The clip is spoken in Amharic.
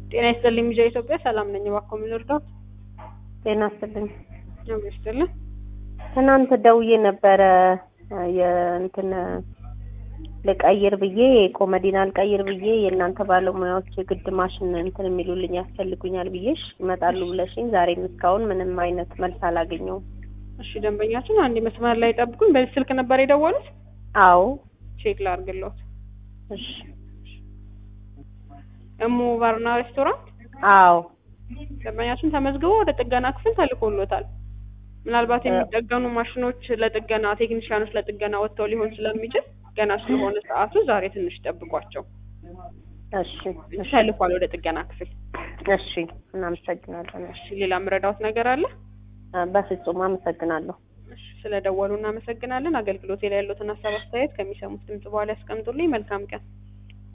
ጤና ይስጥልኝ ሚዲያ ኢትዮጵያ ሰላም ነኝ። እባክዎ ምን ልርዳዎት? ጤና ይስጥልኝ። ነው ይስጥልኝ። ትናንት ደውዬ ነበረ የእንትን ልቀይር ብዬ ኮመዲን አልቀይር ብዬ የእናንተ ባለሙያዎች የግድ ማሽን እንትን የሚሉልኝ ያስፈልጉኛል ብዬሽ ይመጣሉ ብለሽኝ ዛሬም እስካሁን ምንም አይነት መልስ አላገኘውም። እሺ ደንበኛችን አንድ መስመር ላይ ጠብቁኝ። በዚህ ስልክ ነበር የደወሉት? አዎ ቼክ ላድርግልዎት። እሺ እሙ ባርና ሬስቶራንት አዎ ደንበኛችን ተመዝግቦ ወደ ጥገና ክፍል ተልኮሎታል። ምናልባት የሚጠገኑ ማሽኖች ለጥገና ቴክኒሽያኖች ለጥገና ወጥተው ሊሆን ስለሚችል ገና ስለሆነ ሰዓቱ ዛሬ ትንሽ ጠብቋቸው። እሺ እሺ ተልኳል ወደ ጥገና ክፍል። እሺ እናመሰግናለን። እሺ ሌላ ምረዳዎት ነገር አለ? በፍጹም አመሰግናለሁ። እሺ ስለደወሉ እናመሰግናለን። አገልግሎቴ ላይ ያሉትን ሀሳብ አስተያየት ከሚሰሙት ድምጽ በኋላ ያስቀምጡልኝ። መልካም ቀን።